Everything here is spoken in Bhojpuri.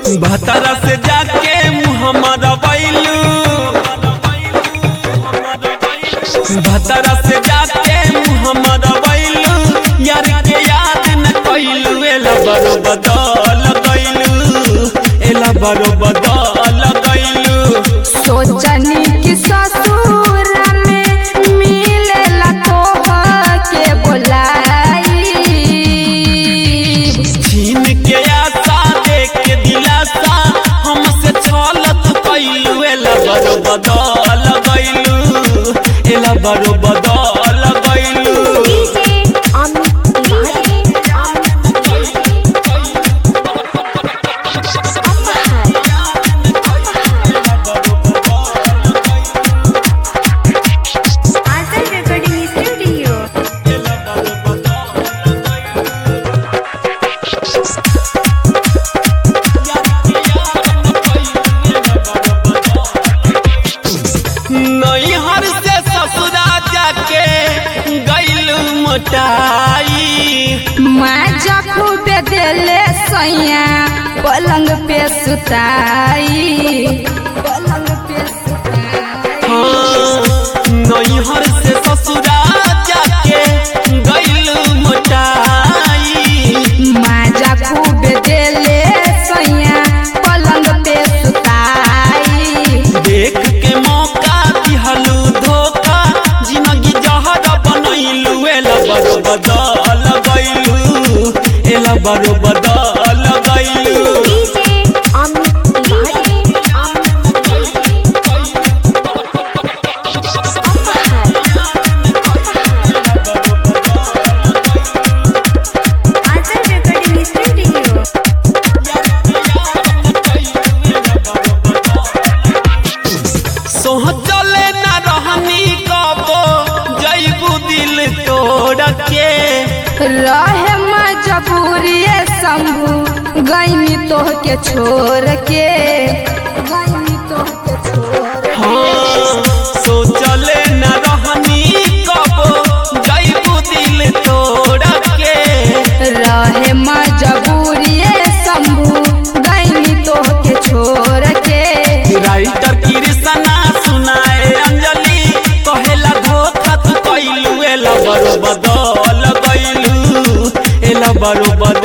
भतरा से जाके मुहम्मद बैलू भतरा से जाके मुहम्मद बैलू यार के याद न कैलू एला बरो बदल गैलू एला बरो बदल गैलू सोचनी कि ससुर में मिलेला तोह के बोलाई छीन के आशा देख के दिलासा हमसे छलत कैलू एला बरो बदल गैलू एला बरो बदल गैलू Azal Recording Studio. नैहर से ससुरा जाके गैलू मोटाई माजा खूबे देले सैया पलंग पे सुताई पलंग पे सुताई हाँ, नैहर से ससुरा जाके गैलू मोटाई माजा खूबे देले सैया पलंग पे सुताई देख के मौका दिहलू धोखा जिंदगी जहर बनैलू एला बरो बदल गैलू एला बरो बदल गैलू Azal Recording Studio. सोचले न रहनी कबो जैबू दिल तोड़ के रहे मजबूरी शंभू गईनी तोह के छोड़ के गईनी तोह के छोड़ के। हाँ सोचले न रहनी कबो जैबू दिल तोड़ के रहे मजबूरी शंभू गईनी तोह के छोड़ के राइटर कृष्णा सुनाए अंजलि कहेला धोखा तू कैलू एला बरो बदल गैलू एला बरो बदल